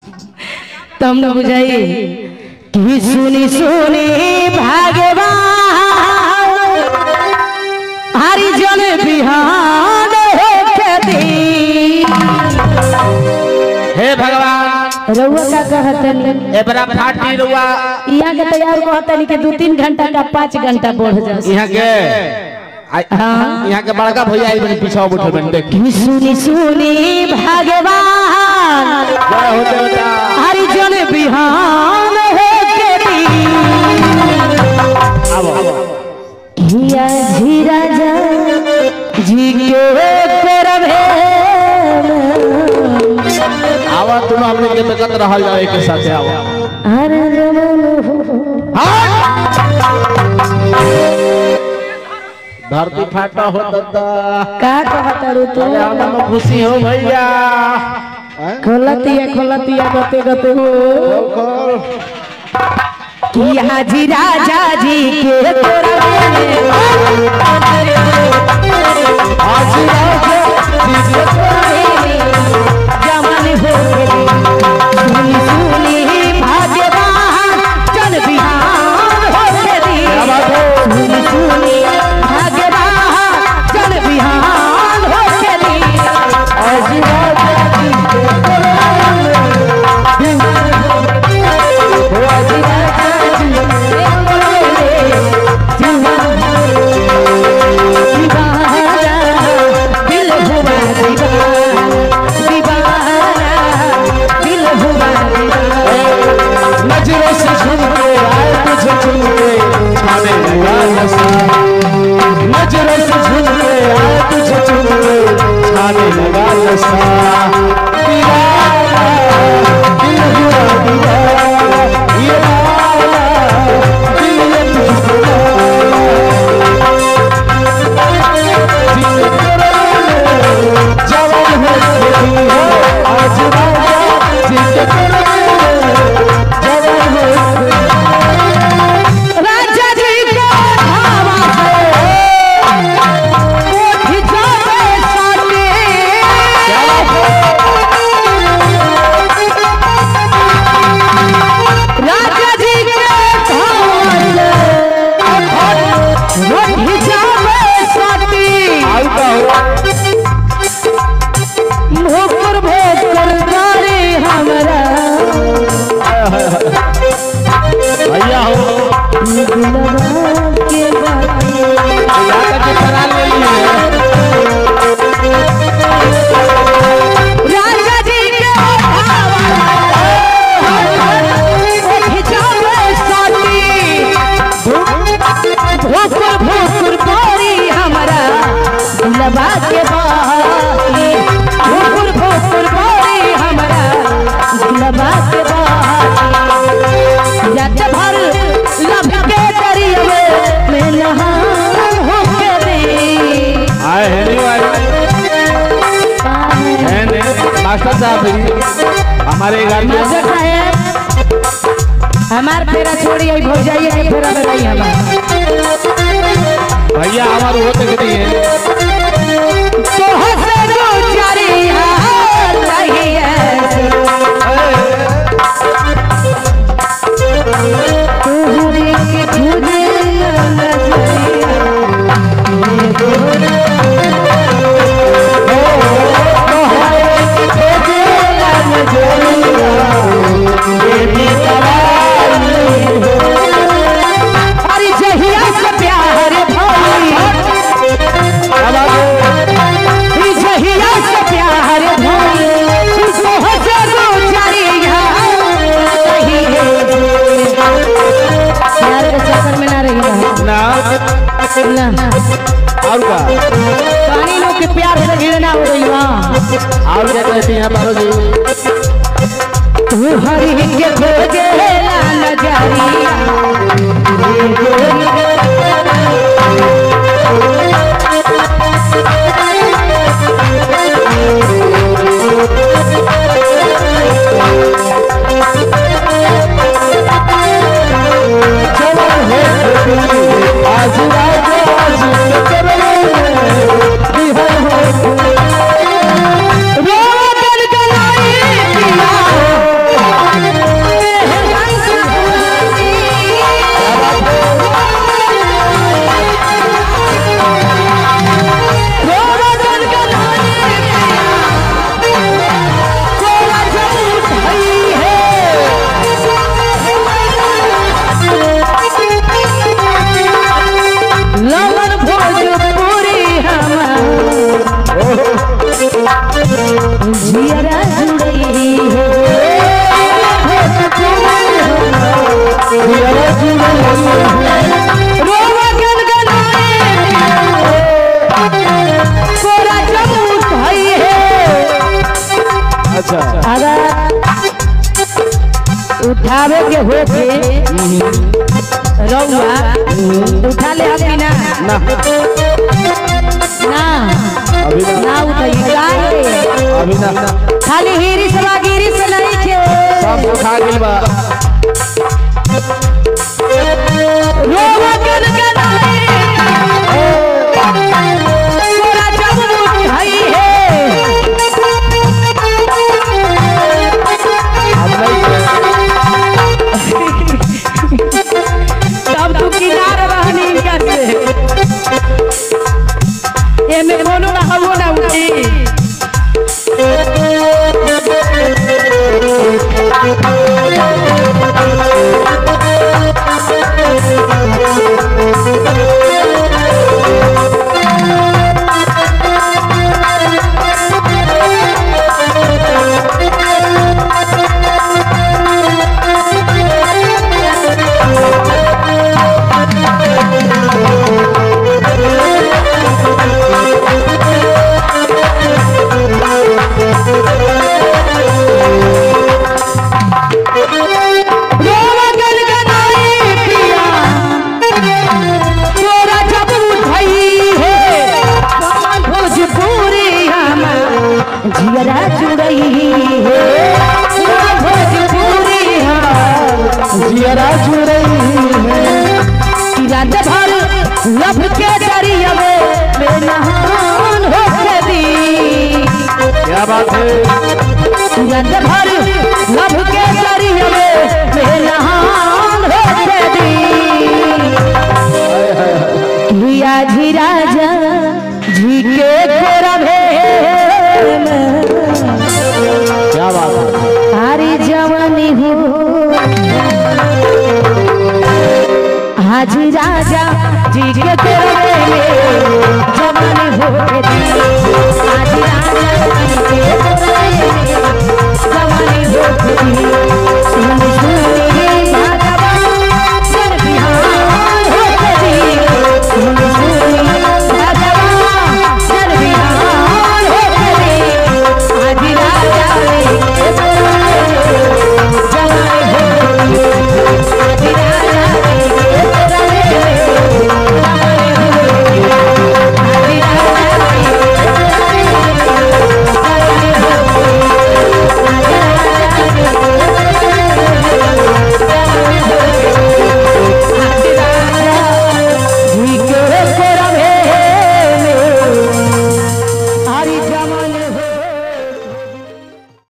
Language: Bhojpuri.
तब न बुझाई कि सुनी सुनी भागवान हरिजन बिहान होके दी हे भगवान रउआ का कहतनी एबरा फाटी रुआ यहाँ के तैयार कहतनी कि दू तीन घंटा का पाँच घंटा बढ़ जा यहाँ के आ- हाँ। यहाँ के बड़का भैया आई बनी पीछा बैठल बनी देख कि सुनी सुनी भागवान जय हो देवता हरिजन बिहान होके दी आबो हिया झीरा जा जी के करबे आवा तुम हमने के बेकत रहल जाओ एक साथे आवा हर जमन धरती फाटा हो दद्दा का कहत रू तू अरे हम खुशी हो भैया खोलतिया खोलतिया गते गते हो हिया झीरा जा जी के जमन हो सुनी सुनी भाग्यवान चल बिहान हो सुनी सुनी भाग्यवान चल बिहान हो दिल हुआ दीवाना दीवाना दिल हुआ दीवाना नजरों से झूम के आए तुझे चुन के छाने लगा नशा नजरों से झूम के आए तुझे चुन के छाने लगा नशा दीवाना दिल हुआ दीवाना ये वाला दिल ये तुझको जिसे करोगे जवान हो गई हो आज राजा जिसे करोगे जवान हो राजा जी को धावा है उठ जावे साले राजा जी को धावा है उठ जावे साले भोकर भोकर गारे हमरा भैया हो दिलवा के बाती जाकर के करा ले लिए राजा जी के भोकर भोकर बारी हमारा दिलवा के बाती भोकर भोकर बारी हमारा दिलवा के बाती जट भर लब के दरिया में नहा होके दे आए हैं नहीं भाई हैं नहीं मास्टर साहब भी हमारे घर में मास्टर साहेब हमार फेरा छोड़ी आई भो जाइए के फेरा में नहीं हमार भैया हमारे वो तक नहीं है तो हसनो चरिया चाहिए तोहरे के खुदे नजरिया अरे जहिया से प्यार भई ई जहिया से प्यार भई तो हसनो चरिया चाहिए प्यार के चक्कर में ना रही ना ना और का पानी लोग के प्यार से घिरना हो गई वहाँ और क्या कहती हैं बारो जी तू हरी के खोजे ला नजरिया आज राजा आज करोगे बिहार हो रोवन गलाई पिया उठावे के होके रउआ उठा ले अभी ना ना ना अभी ना ना उठाई काहे अभी ना खाली हिरिस बा गिरिस नहीं खे सब उठा गेल बा रोवा गन गनाई तोरा जब उठाई है अब नहीं तब तू किनार रहनी इनका से एमे कोनो ना हवो ना उठी रोवा गन गनाई पिया तोरा जब उठाई है कमल भोजपुरी हमार जिगरा जुड़ई है तोरा भोजपुरी हमार जियरा जुड़ई है कि रात भर लब के दरिया में नहान हो के दी क्या बात है रात भर लब के दरिया में नहान हो के दी लिया जी राजा जी के खोरा भेल क्या बात है हारी जवानी हो हाजी राजा जी के खोरा भेल जवानी हो हाजी राजा